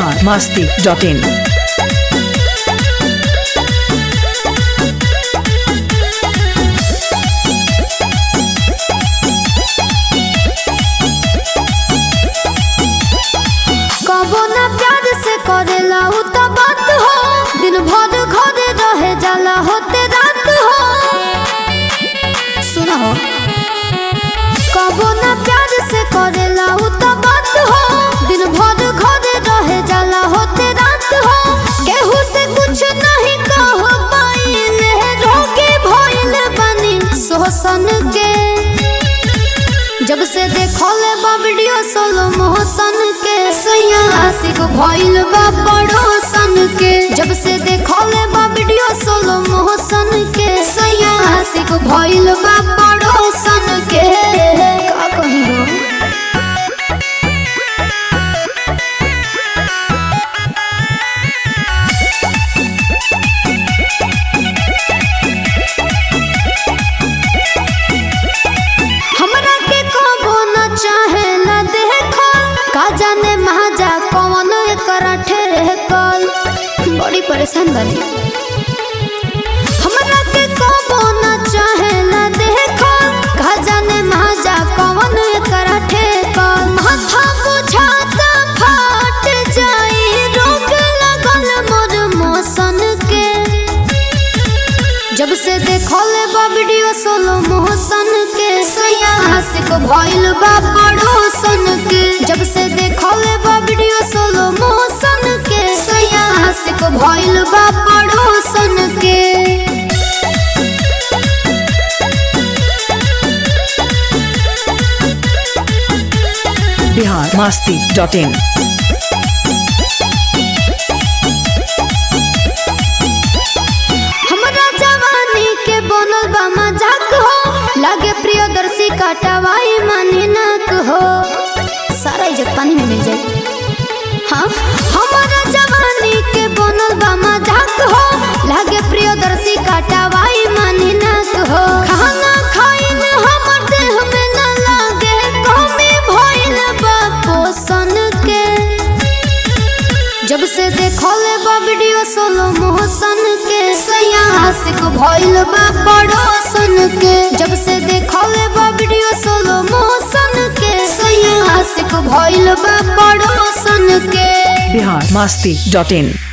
Bihar Masti dot in कबो ना प्यार से करेला उ त बात हो दिन भर घरे रहे जाला होते रात हो सुना हो कबो ना प्यार से करेला उ त बात हो दिन भर घरे रहे जाला होते रात हो केहू से कुछ नहीं कह पाइले रोके भइल बनी शोषण के जब से देखले बा वीडियो सोलो मोहसन के सैया आशिक भइल बा पड़ोसन के जब से देखले बा वीडियो सोलो मोहसन के सैया आशिक भइल बा पड़ोसन के का कही हो हमरा के कबो न चाहे न देखो का जाने महाजा कौन एकरा ठेकल बड़ी परेशान बनी हमरा के कबो न चाहे न देखो का जाने महाजा कौन एकरा ठेकल माथा बुझाता फाट जाई रोग लगल मोर मौसन के जब से देखले बा वीडियो सोलो मोहसन के सैया आशिक भइल बा पड़ोसन के जब से देखले बा वीडियो सोलो मोहसन के सैया आशिक भइल बा पड़ोसन के बिहार मस्ती डॉट इन हमरा जवानी के बनल बा मजाक हो लागे प्रियदर्शी काटवाई मानी नाक हो सारा इज्जत पानी में मिल जाए हाँ हमारा जवानी के बनल बा मजाक हो लागे प्रियदर्शी काटवाई मानी नाक हो खाना खाइन हमर देह में न लागे कमी भइल बा पोषण के जब से देखले बा वीडियो सोलो मोहसन के सैया आशिक भइल बा पड़ोसन के जब से देखले बा वीडियो सोलो मोहसन के सैया आशिक भइल बा पड़ोसन के बिहार मस्ती डॉट इन